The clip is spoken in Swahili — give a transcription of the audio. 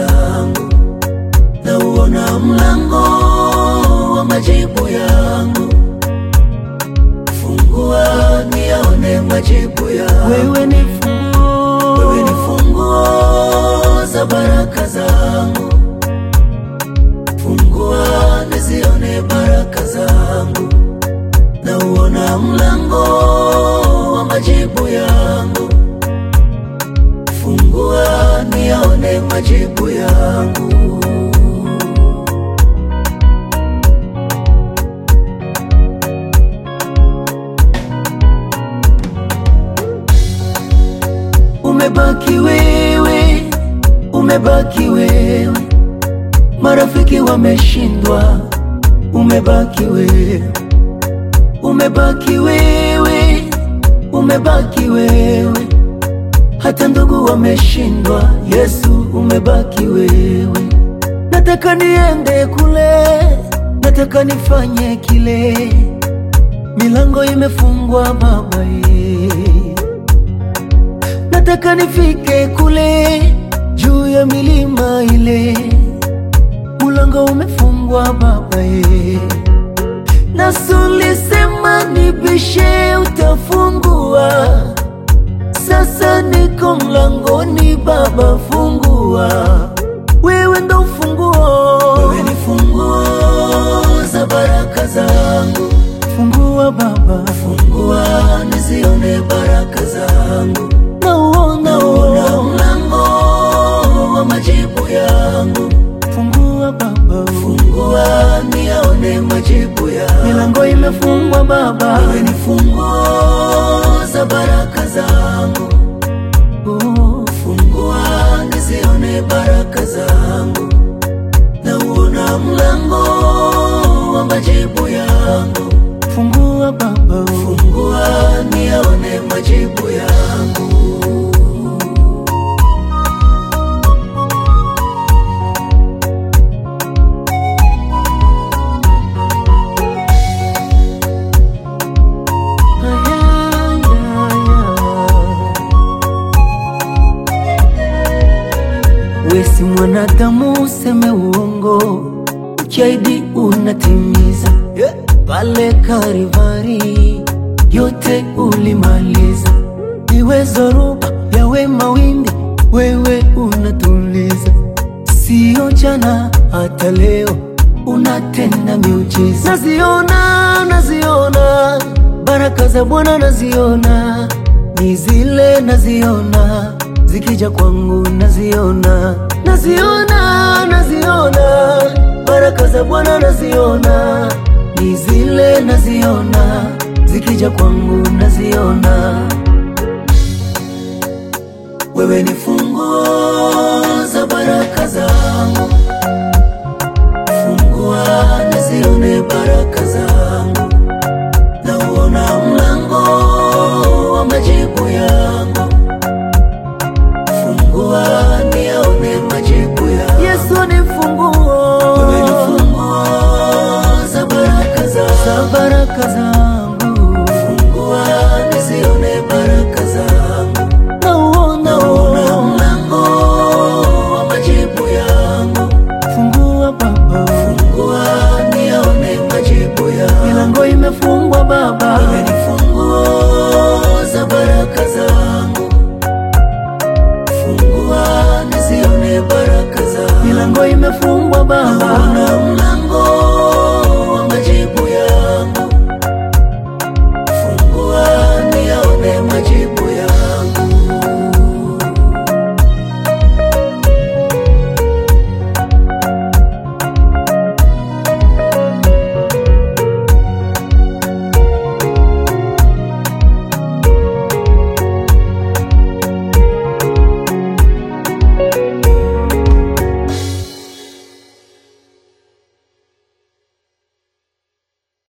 zangu, nauona mlango wa majibu yangu. Fungua niyaone majibu yangu. Wewe ni funguo, Wewe ni funguo za baraka zangu, fungua nizione baraka zangu, nauona mlango wa majibu yangu, fungua niyaone majibu yangu. Umebaki wewe, umebaki wewe, marafiki wameshindwa, umebaki wewe, umebaki wewe, umebaki wewe, hata ndugu wameshindwa, Yesu umebaki wewe. Nataka niende kule, nataka nifanye kile, milango imefungwa Baba ye nataka nifike kule juu ya milima ile, mulango umefungwa Baba ye, nasi ulisema nibishe, utafungua. Sasa niko mlangoni, Baba fungua, wewe ndo ufunguo, wewe ni funguo za baraka zangu, fungua Baba, fungua nizione baraka zangu nauona nauona mlango wa majibu yangu, fungua Baba, fungua niyaone majibu yangu. Milango imefungwa Baba, wewe ni funguo za baraka zangu. Oh, fungua nizione baraka zangu, nauona mlango wa majibu yangu. Fungua Baba, fungua niyaone majibu yangu. Wesi mwanadamu useme uongo, ukiahidi unatimiza. Pale Karivari yote ulimaliza, iwe zoruba yawe mawimbi, wewe unatuliza. Sio jana hata leo unatenda miujiza. Naziona, naziona baraka za Bwana, naziona ni zile, naziona zikija kwangu, naziona, naziona, naziona baraka za Bwana, naziona ni zile, naziona zikija kwangu, naziona wewe ni funguo za baraka zangu, fungua nizione baraka zangu, nauona mlango wa majibu yangu, fungua niyaone majibu yangu. Yesu ni funguo, wewe ni funguo za baraka zangu, za baraka zangu, fungua nizione baraka zangu nauona nauona mlango wa majibu yangu, fungua Baba, fungua niyaone majibu yangu. Milango imefungwa Baba, wewe ni funguo za baraka zangu, fungua nizione baraka zangu. Milango imefungwa Baba, nauona